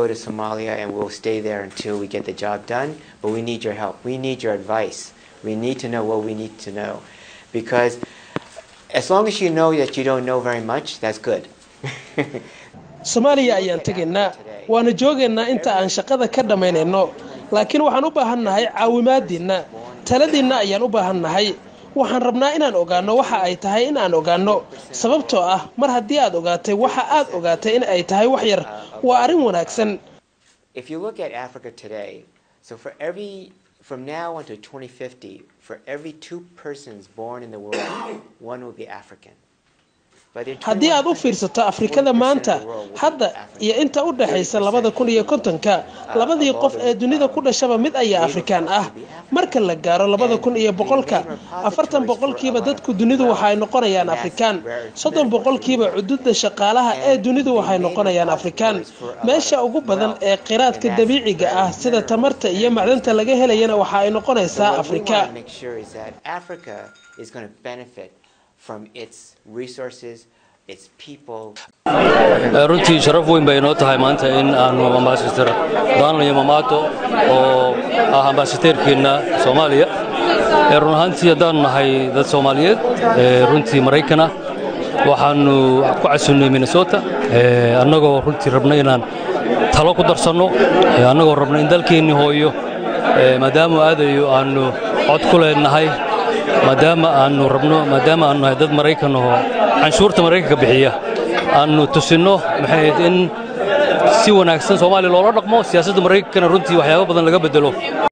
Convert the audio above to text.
to Somalia and we'll stay there until we get the job done, but we need your help. We need your advice. We need to know what we need to know. Because as long as you know that you don't know very much, that's good. soomaaliya ayaan tegaynaa waana joogaynaa inta aan shaqada ka dhammaynayno laakiin waxaan u baahannahay caawimaadiinna taladiinna ayaan u baahannahay waxaan rabnaa inaan ogaanno waxa ay tahay in aan ogaanno sababtoo ah mar haddii aad ogaatay waxa aad ogaatay in ay tahay wax yar waa arrin wanaagsan If you look at Africa today, so for every, from now until 2050, for every two persons born in the world, one will be African. But in haddii aad u 21 fiirsato afrikada maanta hadda iyo inta u dhaxaysa labada kun iyo kontonka labadii qof ee dunida ku dhashaba mid ayaa afrikaan ah marka la gaaro labada kun iyo boqolka afartan boqolkiiba dadku dunidu waxay noqonayaan afrikaan soddon boqolkiiba cududa shaqaalaha ee dunidu waxay noqonayaan afrikaan meesha ugu badan ee qiraadka dabiiciga ah sida tamarta iyo macdanta laga helayana waxa ay So noqonaysaa what we afrika want to make sure is that Africa is going to benefit from its resources, its people, runtii sharaf weyn bay inoo tahay maanta in aanu ambasador donald yamamato oo ah ambasadeerkeenna soomaaliya ee run ahaantii haddaanu nahay dad soomaaliyeed ee runtii maraykan ah waxaanu ku casunnay minnesota ee annagoo runtii rabna inaan talo ku darsanno ee annagoo rabna in dalkeennii hooyo ee maadaama aadayo aanu cod ku leenahay maadaama aanu rabno maadaama aanu nahay dad maraykan ahoo canshuurta maraykanka bixiya aanu tusinno maxay ahayd in si wanaagsan soomaaliya loola dhaqmo siyaasadda maraykankana runtii waxyaabo badan laga bedelo